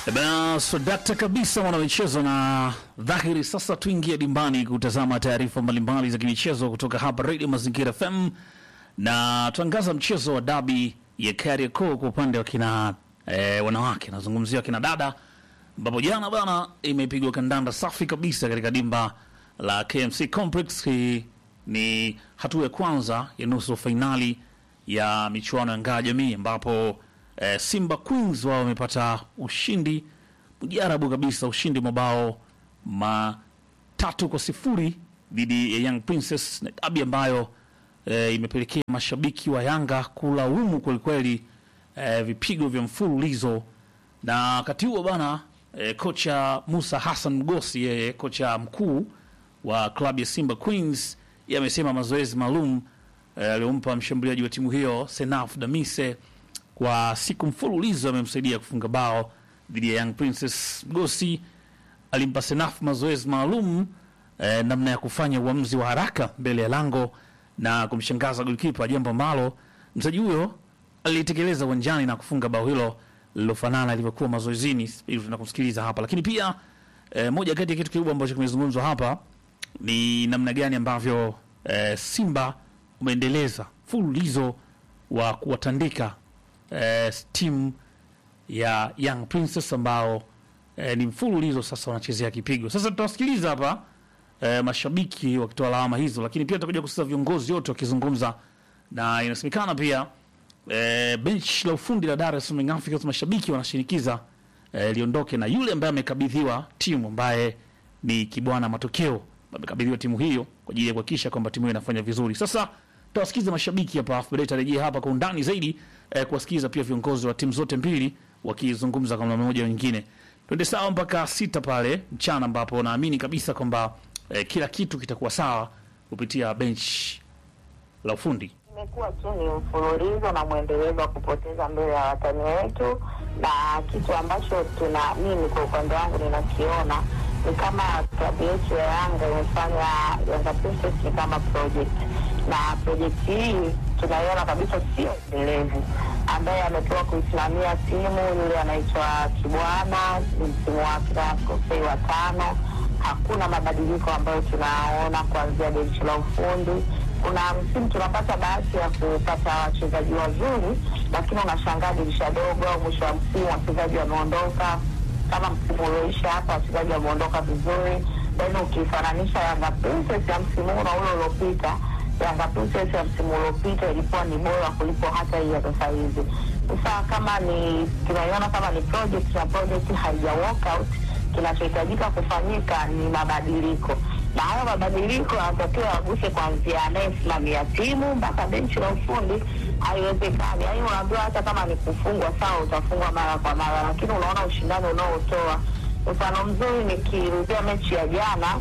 Bana swadakta kabisa mwanamichezo, na dhahiri sasa tuingie dimbani kutazama taarifa mbalimbali za kimichezo kutoka hapa Radio Mazingira FM, na tuangaza mchezo wa dabi ya Kariakoo kwa upande wa kina eh, wanawake, nazungumzia kina dada, ambapo jana bana imepigwa kandanda safi kabisa katika dimba la KMC Complex. Hii ni hatua ya kwanza ya nusu fainali ya michuano ya Ngao ya Jamii ambapo eh, Simba Queens wao wamepata ushindi mjarabu kabisa, ushindi mabao matatu kwa sifuri dhidi ya Young Princess, na dabi ambayo eh, imepelekea mashabiki wa Yanga kulaumu kwelikweli eh, vipigo vya mfululizo. Na wakati huo bana eh, kocha Musa Hassan Mgosi, yeye kocha mkuu wa klabu ya Simba Queens, yeye amesema mazoezi maalum eh, aliyompa mshambuliaji wa timu hiyo Senaf Damise kwa siku mfululizo amemsaidia kufunga bao dhidi ya Young Princess. Mgosi alimpa Senaf mazoezi maalum eh, namna ya kufanya uamuzi wa haraka mbele ya lango na kumshangaza golikipa, jambo ambalo mchezaji huyo alitekeleza uwanjani na kufunga bao hilo lililofanana ilivyokuwa mazoezini. Ili tunakumsikiliza hapa, lakini pia eh, moja kati ya kitu kikubwa ambacho kimezungumzwa hapa ni namna gani ambavyo eh, Simba umeendeleza mfululizo wa kuwatandika eh, timu ya Young Princess ambao eh, ni mfululizo sasa wanachezea kipigo. Sasa tutawasikiliza hapa eh, mashabiki wakitoa lawama hizo, lakini pia tutakuja kusikiza viongozi wote wakizungumza, na inasemekana pia eh, bench la ufundi la Dar es Salaam Young Africans mashabiki wanashinikiza eh, liondoke na yule ambaye amekabidhiwa timu ambaye ni Kibwana Matokeo amekabidhiwa timu hiyo kwa ajili ya kuhakikisha kwamba timu hiyo inafanya vizuri. Sasa tutawasikiza mashabiki hapa, afu baadaye tarejea hapa kwa undani zaidi eh, kuwasikiza pia viongozi wa timu zote mbili wakizungumza kwa namna moja nyingine. Twende sawa mpaka sita pale mchana, ambapo naamini kabisa kwamba eh, kila kitu kitakuwa sawa kupitia bench la ufundi. Imekuwa tu ni mfululizo na mwendelezo wa kupoteza mbele ya watani wetu, na kitu ambacho tuna mimi kwa upande wangu ninakiona ni kama klabu yetu ya Yanga imefanya Yanga Princess ni kama project, na project hii tunaiona kabisa sio endelevu. Ambaye amepewa kuisimamia timu yule anaitwa Kibwana, ni msimu wake kosei wa tano. Hakuna mabadiliko ambayo tunaona kuanzia benchi la ufundi kuna msimu tunapata bahati ya kupata wachezaji wazuri, lakini unashangaa dirisha dogo au mwisho wa msimu wachezaji wameondoka. Kama msimu ulioisha hapa wachezaji wameondoka vizuri, then ukifananisha Yanga Princess ya msimu huu na ule uliopita, Yanga Princess ya msimu uliopita ilikuwa ni bora kuliko hata hii ya sasa hivi. Sasa kama ni tunaiona kama ni project na project haija work out, kinachohitajika kufanyika ni mabadiliko na hayo mabadiliko yanatakiwa yaguse kuanzia anayesimamia timu mpaka benchi la ufundi. Haiwezekani yaani, unaambiwa hata kama ni kufungwa sawa, utafungwa mara kwa mara, lakini unaona ushindani unaotoa. Mfano mzuri nikirudia mechi ya jana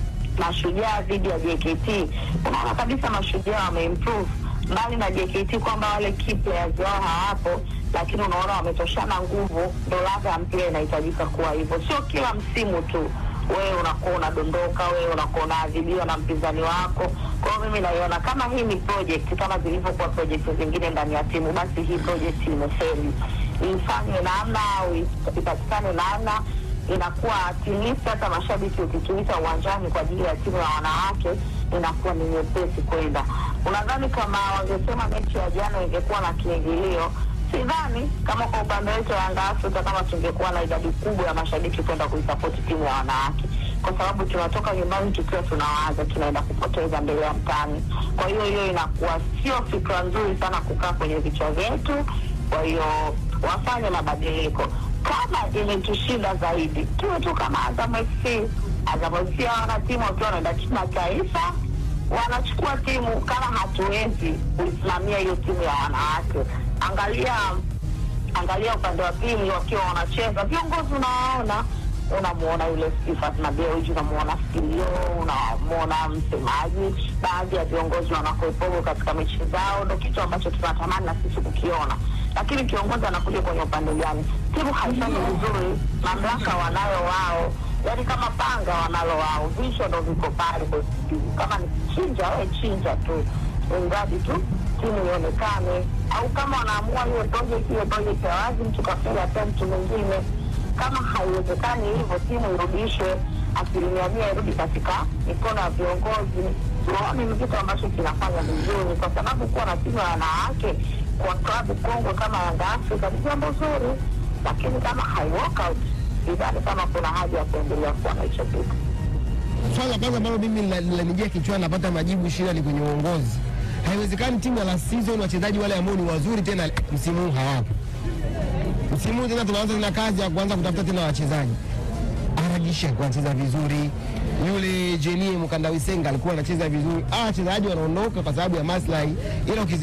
Mashujaa dhidi ya JKT, unaona kabisa Mashujaa wameimprove mbali na JKT kwamba wale key players wao hawapo, lakini unaona wametoshana nguvu. Ndo ladha ya mpira inahitajika kuwa hivyo, sio kila msimu tu wewe unakuwa unadondoka, wewe unakuwa unaadhibiwa na mpinzani wako. Kwa hiyo mimi naiona kama hii ni project kama zilivyokuwa project zingine ndani ya timu, basi hii project imefeli. Ifanywe namna au ipatikane namna inakuwa at least hata mashabiki ukituita uwanjani kwa ajili ya timu ya wanawake inakuwa ni nyepesi kwenda. Unadhani kama wangesema mechi ya jana ingekuwa na kiingilio sidhani kama kwa upande wetu wa Yanga Afrika kama tungekuwa na idadi kubwa ya mashabiki kwenda kuisapoti timu ya wanawake, kwa sababu tunatoka nyumbani tukiwa tunawaza tunaenda kupoteza mbele ya mtani. Kwa hiyo hiyo inakuwa sio fikra nzuri sana kukaa kwenye vichwa vyetu. Kwa hiyo wafanye mabadiliko. Kama imetushinda zaidi, tuwe tu kama Azam FC. Azam FC wana timu wakiwa wanaenda kimataifa wanachukua timu. Kama hatuwezi kuisimamia hiyo timu ya wanawake, angalia angalia upande wa pili wakiwa wanacheza, viongozi unawaona, unamuona yule Sifat na Dewji, unamuona Stilio, unamuona msemaji, baadhi ya viongozi wanakuepogo katika mechi zao. Ndo kitu ambacho tunatamani na sisi kukiona, lakini kiongozi anakuja kwenye upande gani? Timu haifanyi vizuri, mamlaka wanayo wao yaani kama panga wanalo wao, visho ndo viko pale. Kama ni chinja, we chinja tu, mradi tu timu ionekane, au kama wanaamua hiyo project hiyo project ya wazi, mtu kafunga hata mtu mwingine kama haiwezekani hivyo, timu irudishwe asilimia mia, irudi katika mikono ya viongozi. Tuone ni kitu ambacho kinafanya vizuri, kwa sababu kuwa na timu ya wanawake kwa klabu kongwe kama Yanga Afrika ni jambo zuri, lakini kama hai work out, sidhani kama kuna haja ya kuendelea kuwa na hicho kitu. Swala la kwanza ambalo mimi lina- linanijia kichwani, napata majibu, shida ni kwenye uongozi. Haiwezekani timu ya last season wachezaji wale ambao ni wazuri tena msimu huu hawapo. Msimu huu tena tunaanza tena kazi ya kuanza kutafuta tena wachezaji. Aragisha alikuwa anacheza vizuri, yule Jenie Mkandawisenga alikuwa anacheza vizuri. Ah, wachezaji wanaondoka kwa sababu ya maslahi, ila ukizi